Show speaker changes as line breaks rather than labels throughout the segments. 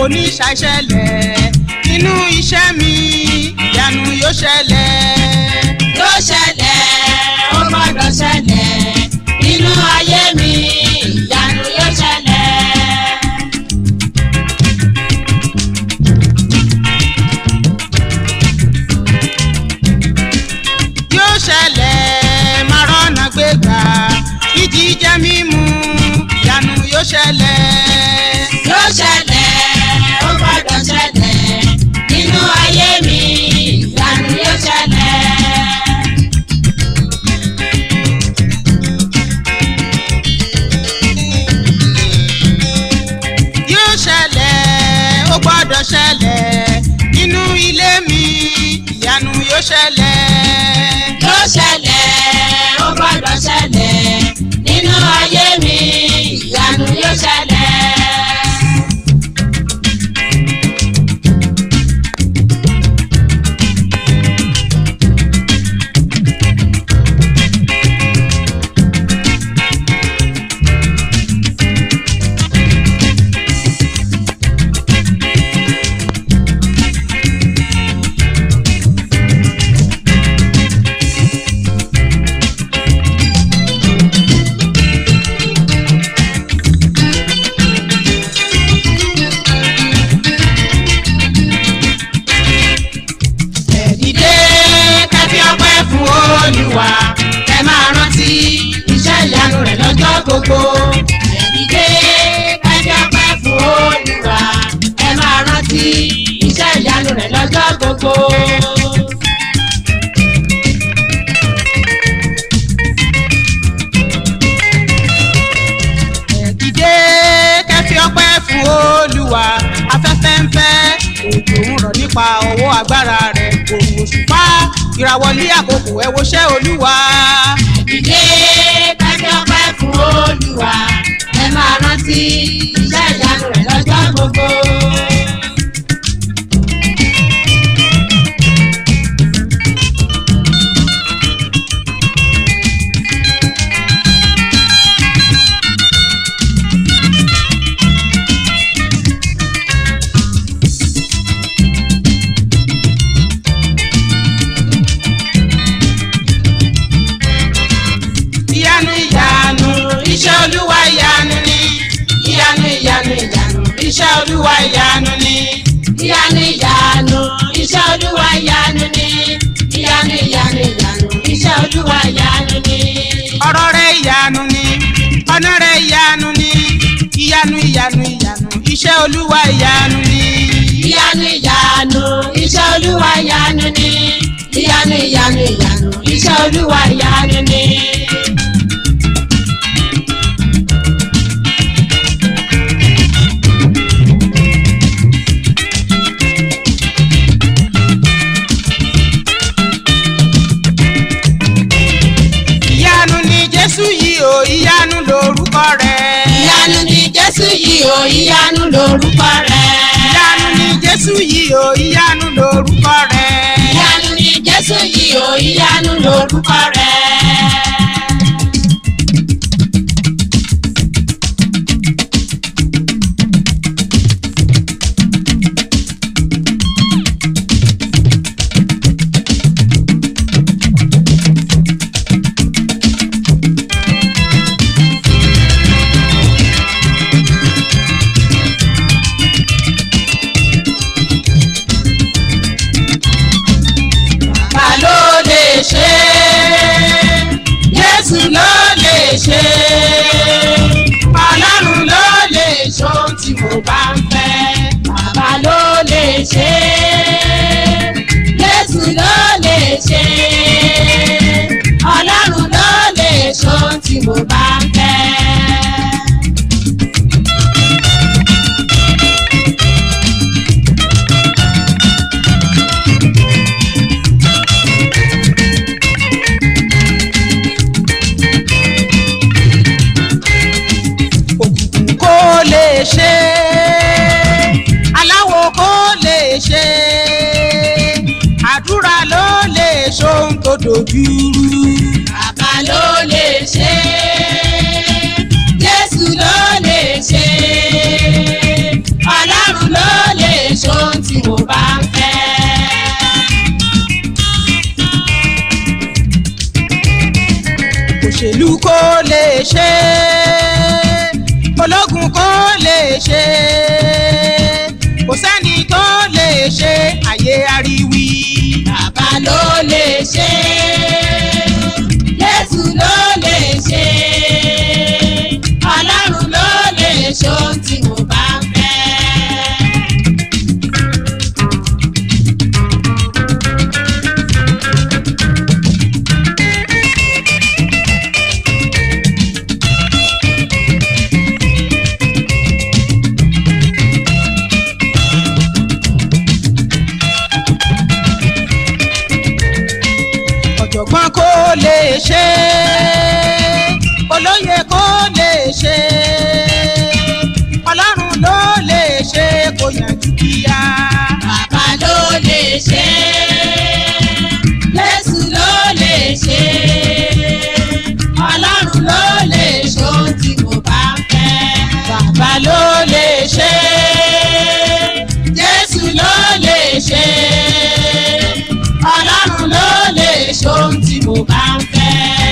kò ní ṣàìṣẹlẹ̀ nínú iṣẹ́ mi ìyanu yóò ṣẹlẹ̀.
yóò ṣẹlẹ̀ ó gbọ́dọ̀ ṣẹlẹ̀ nínú ayé mi ìyanu yóò ṣẹlẹ̀.
yóò ṣẹlẹ̀ máa rọ́nà gbégbá ìjíjẹ mímu ìyanu yóò ṣẹlẹ̀.
yóò ṣẹlẹ̀ ó gbọ́dọ̀ ṣẹlẹ̀ nínú ayé mi ìyanu yóò ṣẹlẹ̀.
yóò ṣẹlẹ̀ ó gbọ́dọ̀ ṣẹlẹ̀ nínú ilé mi ìyanu yóò ṣẹlẹ̀.
yóò ṣẹlẹ̀ ó gbọ́dọ̀ ṣẹlẹ̀ nínú ayé mi ìyanu yóò ṣẹlẹ̀.
ẹ dìde kẹfí ọpẹ́ fún olúwa ẹ máa rántí iṣẹ́ ìyanu rẹ̀ lọ́jọ́ gbogbo.
ẹ dìde kẹ́kẹ́ ọpẹ́ fún Olúwa ẹ máa rántí iṣẹ́ ìyanu rẹ̀ lọ́jọ́ gbogbo.
ẹ dìde kẹfí ọpẹ́ fún olúwa afẹ́fẹ́ ń fẹ́ òjò ń rọ̀ nípa ọwọ́ agbára rẹ̀ òun òṣùpá ìràwọ̀lé àkókò ẹ woṣẹ́ olúwa.
Dìde kẹ́kẹ́ ọpẹ́ fún Olúwa ẹ máa rántí iṣẹ́ ìyanu rẹ̀ lọ́jọ́ gbogbo.
ìyanu ìyanu iṣẹ́ olúwa ìyanu ni ìyanu ìyanu ìyanu iṣẹ́ olúwa ìyanu ni.
Ìyanu ìyanu iṣẹ́ Olúwa ìyanu ni. Ìyanu ìyanu ìyanu iṣẹ́ Olúwa ìyanu ni.
ọ̀rọ̀ rẹ̀ ìyanu ni ọ̀nà rẹ̀ ìyanu ni ìyanu ìyanu ìyanu iṣẹ́ olúwa ìyanu ni.
Ìyanu ìyanu iṣẹ́ Olúwa ìyanu ni. Ìyanu ìyanu ìyanu iṣẹ́ Olúwa ìyanu ni.
ìyanu ni jésù yìí o ìyanu lórúkọ rẹ̀.
Ìyanu ni Jésù yìí o ìyanu lórúkọ rẹ̀.
ìyanu ni jésù yìí o ìyanu lórúkọ rẹ̀.
Ìyanu ni Jésù yìí o ìyanu lórúkọ rẹ̀.
ta ló lè ṣe jésù ló lè ṣe ọlọ́run ló lè ṣe ohun tí mo bá ń fẹ́
Bàbá ló lè ṣe é, Jésù ló lè ṣe é, Ọlọ́run ló lè ṣe ohun tí mo bá ń fẹ́.
òkùnkùn kó lè ṣe aláwo kó lè ṣe àdúrà ló lè ṣohun tó dojúrú.
Bàbá ló lè ṣe é, Jésù ló lè ṣe é, Ọlọ́run ló mo bá ń fẹ́.
òṣèlú kò lè ṣe ológun kò lè ṣe kò sẹ́ni tó lè ṣe ayé ariwi.
bàbá ló lè ṣe Jésù ló lè ṣe Ọlọ́run ló lè ṣe ohun tí mo bá ń fẹ́.
ọ̀jọ̀gbọ́n kò lè ṣe olóyè kò lè ṣe ọlọ́run ló lè ṣe kò yànjú kíá.
Bàbá ló lè ṣe Jésù ló lè ṣe Ọlọ́run ló lè ṣe ohun tí mo bá ń fẹ́.
bàbá ló lè ṣe
Jésù ló lè ṣe Ọlọ́run ló lè ṣe ohun tí mo bá ń fẹ́.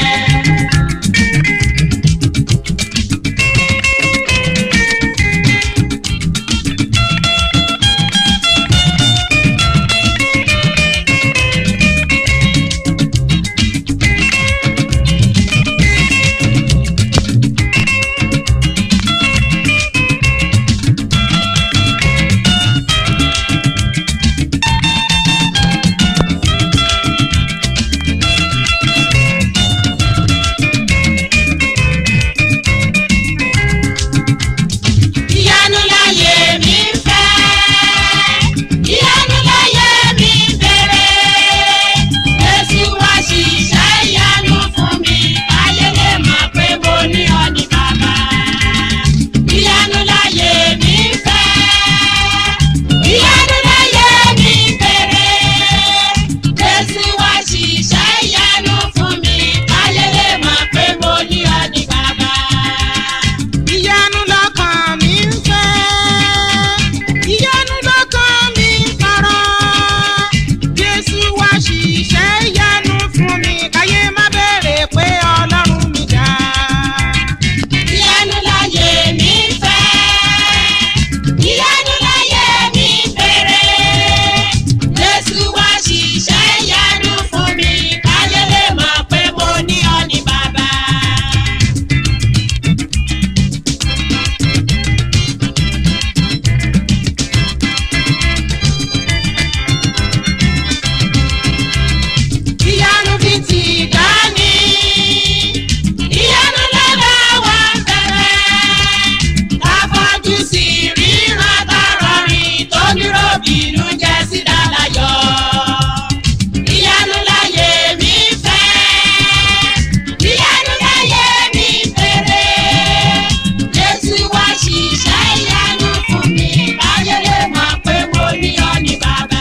Ìyanu láyé mi ń fẹ́. Ìyanu láyé mi ń bèrè. Jésù wá ṣiṣẹ́ ìyanu fún mi. Ayé lè mọ̀ pé mo ní ọ ní bàbá. Ìyanu láyé mi ń fẹ́. Ìyanu láyé mi ń bèrè. Jésù wá ṣiṣẹ́ ìyanu fún mi. Ayé lè mọ̀ pé mo ní ọ ní bàbá.
ìyanu lọ́kàn mi ń fẹ́ ìyanu lọ́kàn mi ń tọrọ jésù wá ṣiṣẹ́ ìyanu fún mi káyé má bẹ̀rẹ̀ pé ọlọ́run mi dá.
Ìyanu láyé mi ń fẹ́. Ìyanu láyé mi ń bèrè. Jésù wá ṣiṣẹ́ ìyanu fún mi. Káyé lè mọ̀ pé mo ní ọ ní bàbá. Ìyanu fi ti dání. Ìyanu lára wa ń bẹ̀rẹ̀. Afọ́jú sì ríran tọrọrin tó dúró bínú jẹ́ sí dálayọ̀. Ìyanu láyé mi fẹ́. Ìyanu láyé mi fèrè. Jésù wá ṣiṣẹ́ ìyanu fún mi. Káyé lè mọ̀ pé mo ní ọ ní bàbá.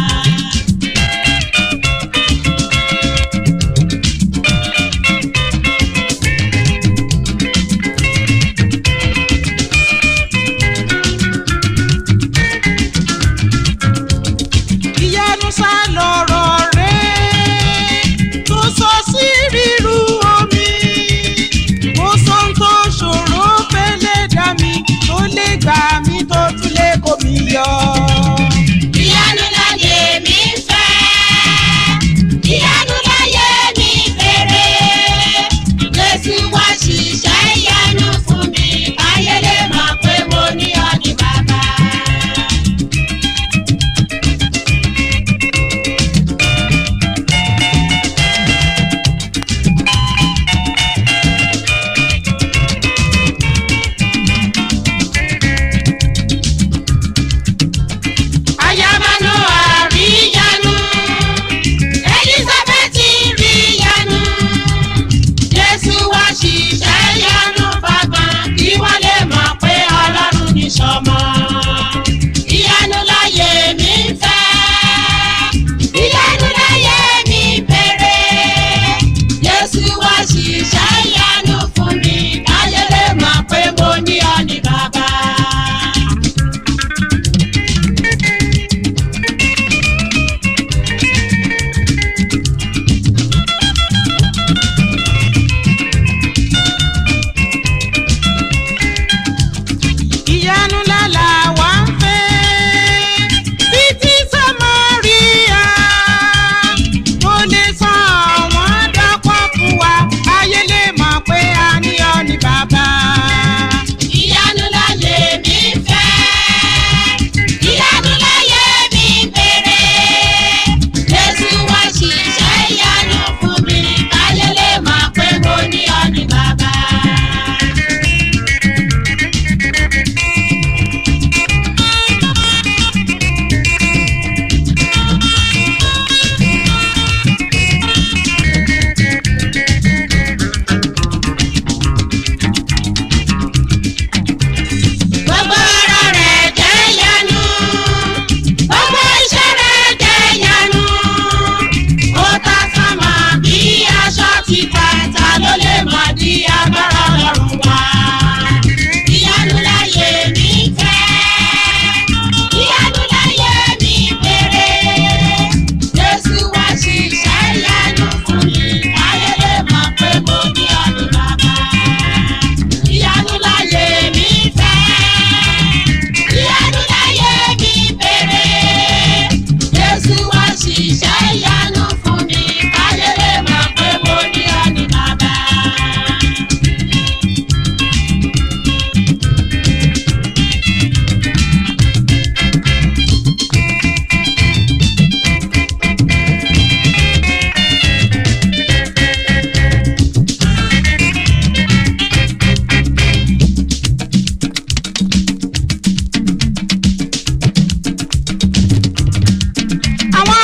ìyanu sá lọ̀rọ̀ rẹ̀ tó sọ sí ríru omi mo sọ ń tó ṣòro fẹ́lẹ́ dá mi tó lè gbà mí tó tún lè kó mi yọ.
Ìyanu láyé mi ń fẹ́. Ìyanu láyé mi fèrè. Jésù wá ṣiṣẹ́ ìyanu fún mi. Káyé lè mọ̀ pé mo ní ọ ní bàbá.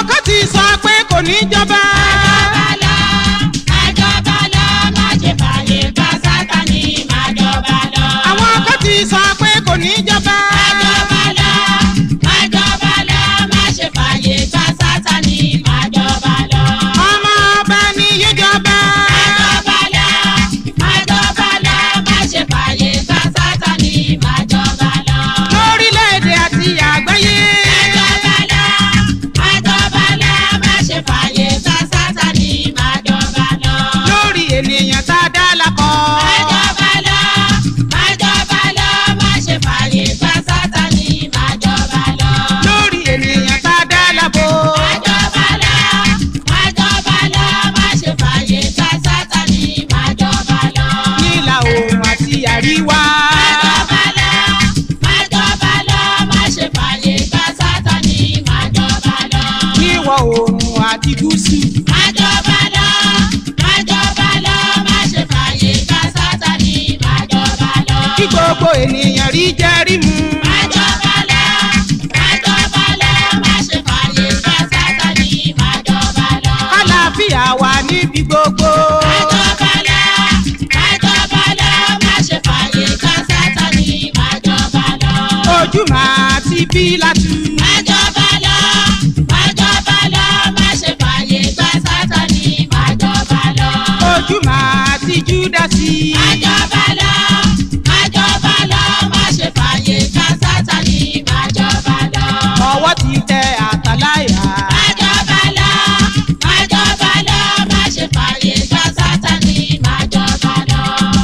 kan ti sọ pé kò ní jọba.
Májọba lọ, májọba lọ, má ṣe fàyè gba Sátánì, májọba lọ.
àwọn kan ti sọ pé kò ní jọba.
Májọba lọ, májọba lọ, má ṣe fàyè gba Sátánì, májọba lọ.
ọmọ ọba ni yóò jọba.
Májọba lọ, májọba lọ, má ṣe fàyè gba Sátánì, májọba lọ.
lórílẹ̀‐èdè àti àgbáyé.
Májọba lọ, májọba lọ, má ṣe fàyè gba Sátánì, májọba lọ.
lórí ènìyàn tá a dá lakọ.
Májọba lọ, májọba lọ, má ṣe fàyè gba Sátánì, májọba lọ.
lórí ènìyàn tá a dá labo.
Májọba lọ, májọba lọ, má ṣe fàyè gba Sátánì, májọba lọ.
nílà oòrùn àti àríwá.
Májọba lọ, májọba lọ, má ṣe fàyè gba Sátánì, májọba lọ.
níwọ̀ oòrùn àti gúúsù.
Májọba lọ, májọba lọ, má ṣe fàyè gba Sátánì, májọba lọ.
kí gbogbo ènìyàn rí jẹ́rí mu.
Májọba lọ, májọba lọ, má ṣe fàyè gba Sátánì, májọba lọ.
kálàáfíà wà níbi gbogbo.
Májọba lọ, májọba lọ, má ṣe fàyè gba Sátánì, májọba lọ.
ojú màá ti bí látú.
Májọba lọ, májọba lọ, má ṣe fàyè gba Sátánì, májọba lọ.
ojú màá ti júdásì.
Májọba lọ, májọba lọ, má ṣe fàyè gba Sátánì, májọba lọ.
ọwọ́ ti tẹ àtàláyà.
Májọba lọ, májọba lọ, má ṣe fàyè gba Sátánì, májọba lọ.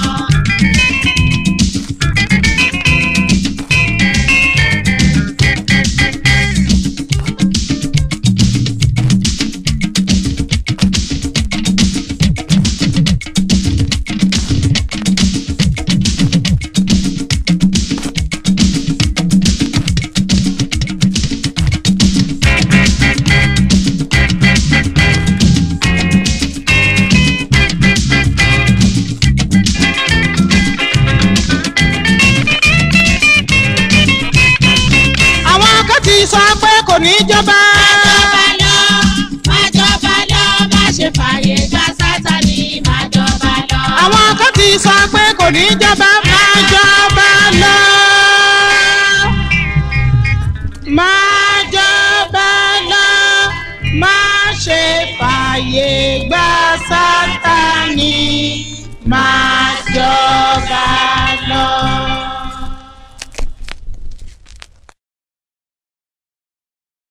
àwọn kan ti sọ pé kò ní jọba.
Májọba lọ, májọba lọ, má ṣe fàyè gba Sátánì, májọba lọ.
àwọn kan ti sọ pé kò ní jọba. máa jọba lọ. máa jọba lọ. má ṣe fààyè gba sátani. máa